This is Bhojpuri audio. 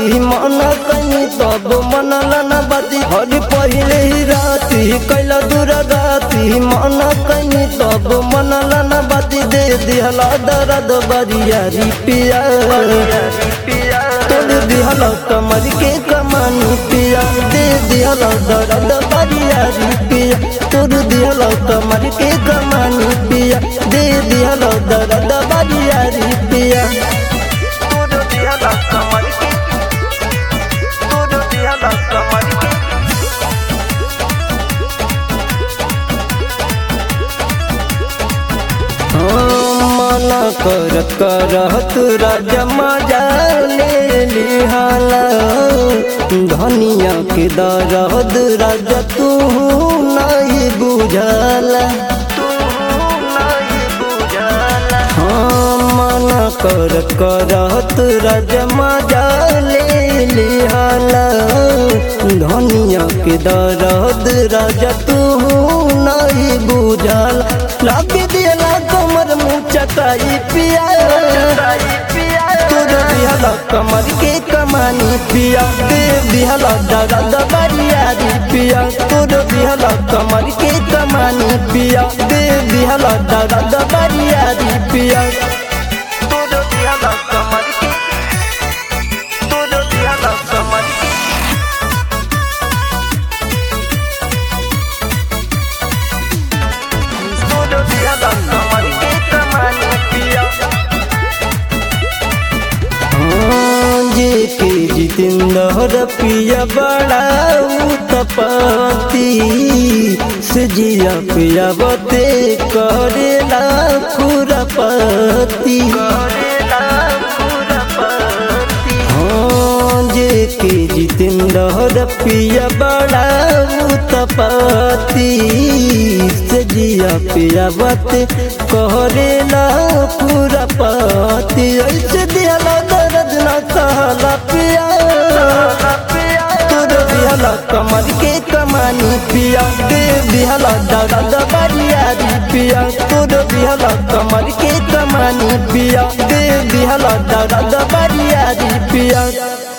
मन कनी तब मनल न बाती हर पहिले ही राती कैला दूर राती मन कनी तब मनल न बाती दे दिहला दर्द बरियारी पिया तोड़ दिहला कमर के कमानी पिया दे दिहला दर्द बरियारी पिया तोड़ दिहला कमर के कमानी पिया दे दिहला दर्द बरियारी पिया तोड़ दिहला कमर के तोड़ दिहला कमर के मना कर करत राजा मजा ले लिहाला धनिया के दरद राजा तू नहीं बुझला तू नहीं बुझला हाँ मना कर करत राजा मजा ले लिहाला धनिया के दरद राजा तू नहीं बुझल लग दिला कमर मुँह चटाई पिया तोर दिहला कमर के कमानी पिया दे दिहला दर्द बरियारी पिया तोर दिहला कमर के कमानी पिया दे दिहला दर्द बरियारी पिया तोड़ दिहला कमर के तोड़ दिहला कमर के तोड़ दिहला कमर के कमानी पिया हाँ, जे के जितेंद्र पिया बड़ा उत्पत्ति से जिया पिया बते करेला खुरपति करेला खुरपति हाँ जे के जितेंद्र पिया बड़ा उत्पत्ति से जिया पिया बते करेला खुरपति ऐसे दियाला दर्द न कहला पिया तोर दिहला कमर के कमानी पिया दे दिहला दर्द बरियारी पिया तोर दिहला कमर के कमानी पिया दे दिहला दर्द बरियारी पिया